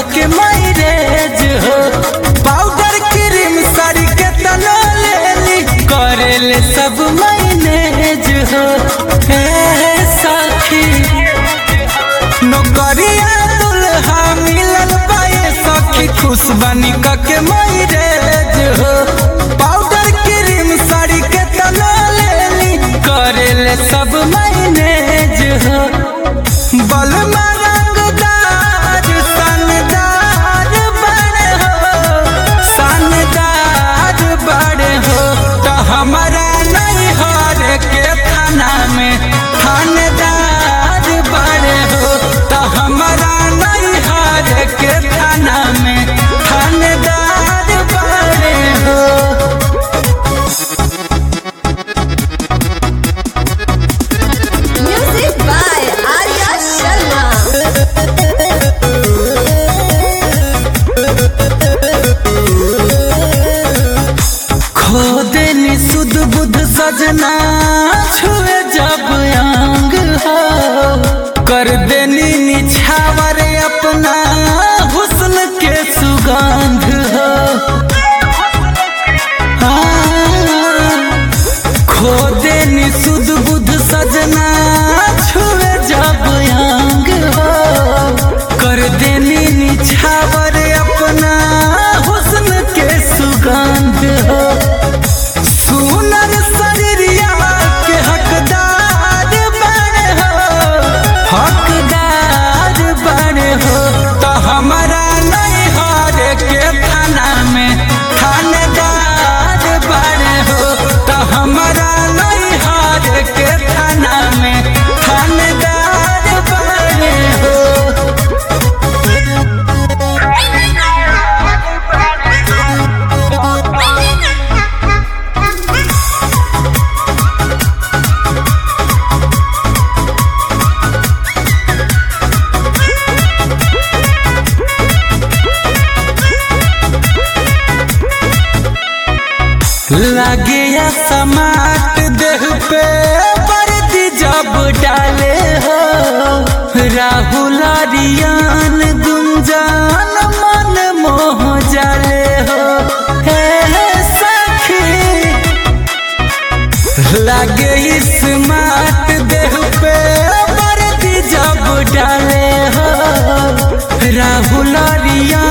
के मैरेज हो powder cream sari के तना लेली करेले सब मैनेज हो हे सखी नौकरिया दुल्हा मिलल पाए सखी खुश बनी के मैरेज हो पाउडर क्रीम साड़ी के तना लेली करेले सब मैनेज हो बलमा रंगदार शानदार बड़े हो शानदार बड़े हो तो हमारा नहीं हार के थाना में थानेदार बड़े हो तो हमारा नहीं हार के थाना में थानेदार बड़े हो Music by Arya Sharma. खो देनी सुध बुध सजना छुए जब अंग हो कर देनी निछावर अपना हुस्न के सुगंध हो हाँ, खो देनी सुध बुध सजना छुए जब अंग हो कर देनी निछावर अपना हुस्न के सुगंध हो सुनर शरीरिया के हकदार बने हो हकदार बने हो तो हमारा नहीं हार के थाना में थानेदार बने हो तो हमारा नहीं हार के थाना में थानेदार बने हो लगे या समाट देह पे वर्दी जब डाले हो राहुल रियान गुंजान मन मोह जाले हो हे सखी लगे स्मार्ट देह पे वर्दी जब डाले हो राहुल रिया